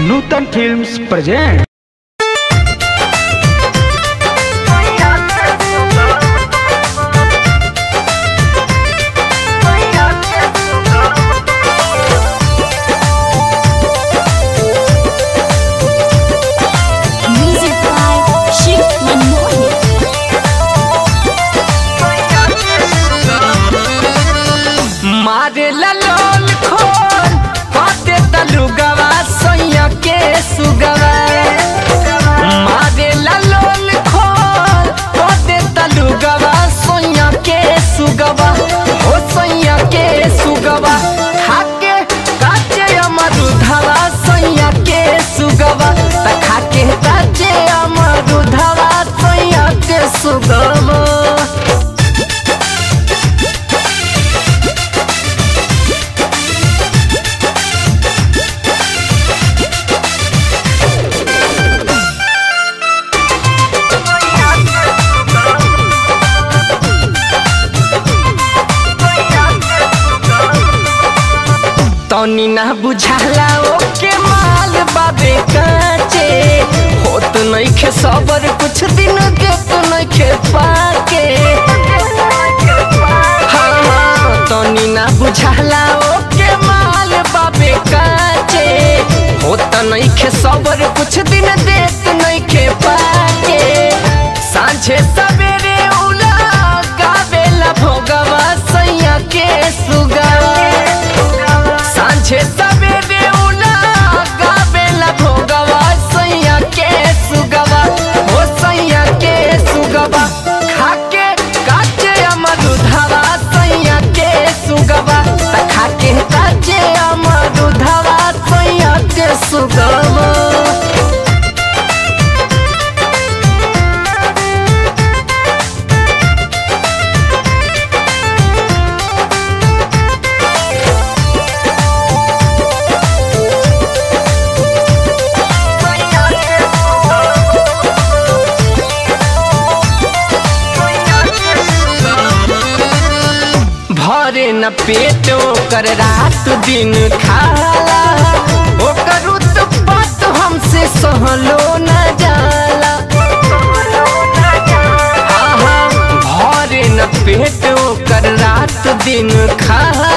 Nutan films present Music by Shiv Manohar. मारे ललोल खोल पाते तलुगवा सोया के सुगवा मारे ललोल खोल पाते तलुगवा सोया के सुगवा ओ सोया के सुगवा खाके काचे अमरुधवा सोया के सुगवा त खाके काचे अमरुधवा सोया के सुगवा तनी ना बुझाला ओके माल बाबे काचे होत नइखे सबर कुछ दिन के तो नइखे पाके हाँ हाँ तनी ना बुझाला ओके माल बाबे काचे होत नइखे सबर कुछ दिन देत नइखे पाके सांझे सवेरे उला गावेला भोगवा सैया के सुगवा सांझे सवेरे उला गावेला भोगवा सैया के सुगवा हो सैया के सुगवा खाके काचे अमरुधवा सैया के सुगवा त खाके काचे अमरुधवा सैया के सुगवा भरे न पेट ओकर रात दिन खाला ओकर उत्पात हमसे सहलो न जाला हाँ हाँ भरे न पेट ओकर रात दिन खाला